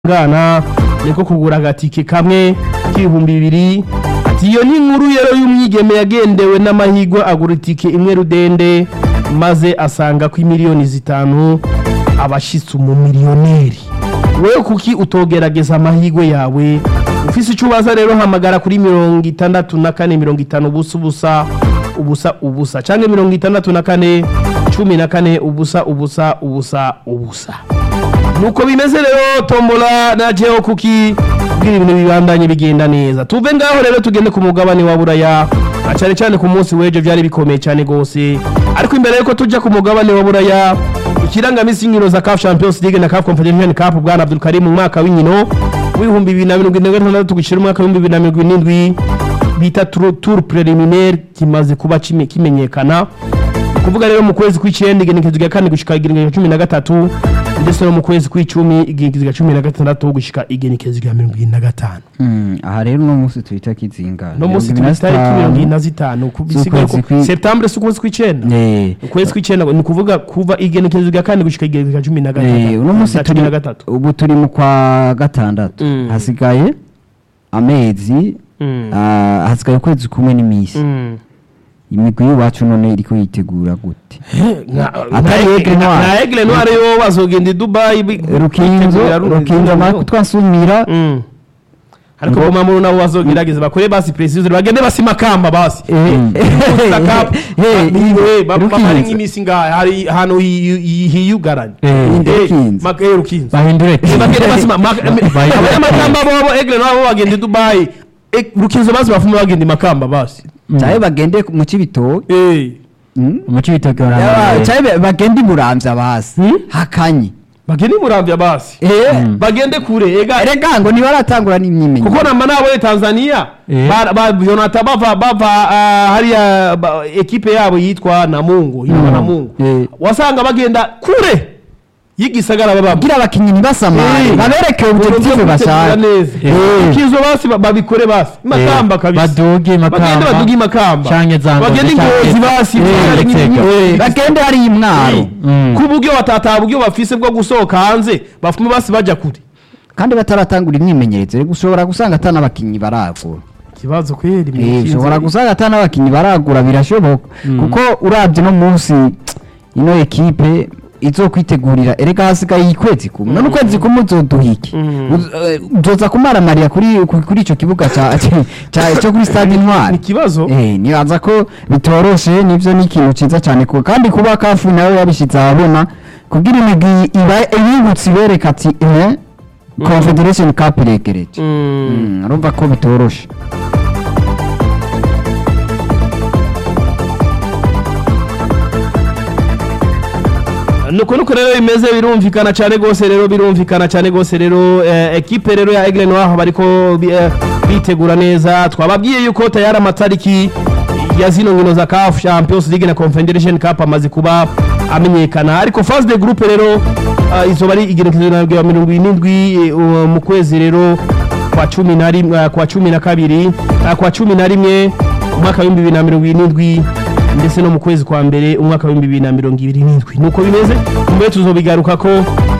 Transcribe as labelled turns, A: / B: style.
A: bwana niko kugura agatike kamwe k'ibihumbi bibiri ati iyo ni inkuru rero y'umwigeme yagendewe n'amahigwe agura itike imwe rudende maze asanga ko imiliyoni zitanu abashitse umumiliyoneri wewe kuki utogerageza amahigwe yawe ufise icyo ubaza rero hamagara kuri mirongo itandatu na kane mirongo itanu ubusa ubusa ubusa ubusa canke mirongo itandatu na kane cumi na kane ubusa ubusa ubusa ubusa nuko bimeze rero tombola na jeo kuki kugira ibintu bibandanye bigenda neza tuve ngaho rero tugende ku mugabane wa buraya na cyane cyane ku munsi w'ejo byari bikomeye cyane gose ariko imbere yuko tujya ku mugabane wa buraya ikirangamisi y'inkino za CAF Champions League na CAF Confederation Cup bwana Abdul Karim mu mwaka w'inkino w'ibihumbi bibiri na mirongo irindwi na gatandatu gushyira umwaka w'ibihumbi bibiri na mirongo irindwi bita tour tour preliminaire kimaze kuba kime- kimenyekana kuvuga rero mu kwezi kw'icyenda igenekezo rya kane gushika igenekezo rya cumi na gatatu ndetse no mu kwezi kw'icumi igenekezo rya cumi na gatandatu gushika igenekezo rya mirongo irindwi na gatanu
B: Mm, aha rero uno munsi twita kizinga
A: no munsi
B: Mirongo
A: turi
B: ine na
A: tariki mirongo irindwi
B: zitanu.
A: na zitanu ku- bisigaye
B: Z'ukwezi
A: ko
B: kwi-
A: septambure si ukwezi kw'icyenda
B: Eh,
A: ukwezi kw'icyenda ni ukuvuga kuva igenekezo rya kane gushika igenekezo rya cumi na
B: eh,
A: gatandatu
B: uno munsi
A: na cumi
B: turi
A: na gatatu
B: ubu turi mu kwa gatandatu
A: Mm.
B: hasigaye amezi
A: Mm.
B: ah, hasigaye ukwezi kumwe n'iminsi
A: Mm.
B: imigwi y'iwacu none iriko yitegura gute
A: Nka-
B: Atari
A: nka-
B: Aigle Noir.
A: nka Aigle Noir yo bazogenda i Dubai bi-
B: rukinzo
A: bitegurira runo-
B: rukinzo amara kutwasumira
A: Mm. ariko
B: Ngo-
A: goma muri nabo bazogerageza bakore basi precision bagende basima kamba basi Gusa Cup,
B: Eh,
A: eh, ba- ba-
B: Rukinzo.
A: bamara nk'iminsi ngaha hari ahantu hi- hi- hiyugaranye
B: Eh,
A: Eh,
B: Rukinzo.
A: mak- eh, Rukinzo.
C: bahindure
A: Eh, bagende basima mak-
C: Ba-
A: abanyamakamba bobo Aigle Noir bo bagenda i Dubai Eh, Rukinzo basi bafume bagenda i makamba basi
B: caye bagende mu cibitoke
A: Eh,
C: umuco w'ibitoki
B: Yaba-
C: waramamaye
B: caye bagende imuramvya basi
A: Hmm?
B: hakanye
A: bagende i Muramvya basi
B: Eh,
A: bagende kure ega
B: erega ngo ntibaratangura n'imyimenyerezo
A: kuko namba nabo Tanzania
C: Eh.
A: ba- ba- Jonathan bava bava ah, hariya ba- ekipe yabo yitwa Namungo yitwa Namungo
B: Eh.
A: wasanga bagenda kure y'igisagara babamo
B: kugira abakinyi ntibasamare
A: Eh.
B: babereke objective
A: Uburyo bwo
B: bashaka
A: gutegura neza
B: Eh.
A: ikizo basi ba- babikore basi makamba kabisa
C: baduge
A: bagende
C: makamba
A: baduge makamba
C: canke za Ngozi
A: bagende
C: canke-
A: ingozi basi
C: Eh,
A: bari
C: Gitega.
A: nk'imyi-
B: Eh, bagende hari imwaro
C: Mm.
A: ku buryo batata buryo bafise bwo gusohoka hanze bafume basi baja kure
B: kandi bataratangura imyimenyerezo rero ushobora gusanga ata n'abakinyi baragura
A: ikibazo kweri
B: Eh, ushobora gusanga ata n'abakinyi baragura birashoboka kuko urabye no munsi ino ekipe izokwitegurira erega hasigaye ikwezi kumwe none ukwezi kumwe uzoduha iki
A: Mm.
B: Uz- eh, uzoza kumaramarira kuri ku- kuri ico kibuga ca ca- cyo kuri stade
A: ni
B: intwari
A: ikibazo
B: Eh, nibaza ko bitoroshe nivyo ni ikintu ciza cyane ku kandi kuba kafu nawe yabishize ahabona kugira imigwi iba ibibutse ibereka ati eh confederation cup iregereje
A: Mm.
B: Mm, urumva ko bitoroshe
A: nuko nuko rero bimeze birumvikana cyane gose rero birumvikana cyane gose rero eh, ekipe rero ya Aigle Noir bariko bi- eh, bitegura neza twababwiye yuko tayari amatariki ya zino nkino za CAF Champions League na Confederation Cup amaze kuba amenyekana ariko phase de groupe rero uh, izoba ari igerekezo rya mirongo irindwi eh, uh, mu kwezi rero kwa cumi na rimwe kwa cumi na kabiri uh, kwa cumi na rimwe umwaka w'ibihumbi bibiri na mirongo irindwi ndetse no mu kwezi kwa mbere umwaka w'ibihumbi bibiri na mirongo ibiri n'indwi nuko bimeze mbere tuzobigaruka ko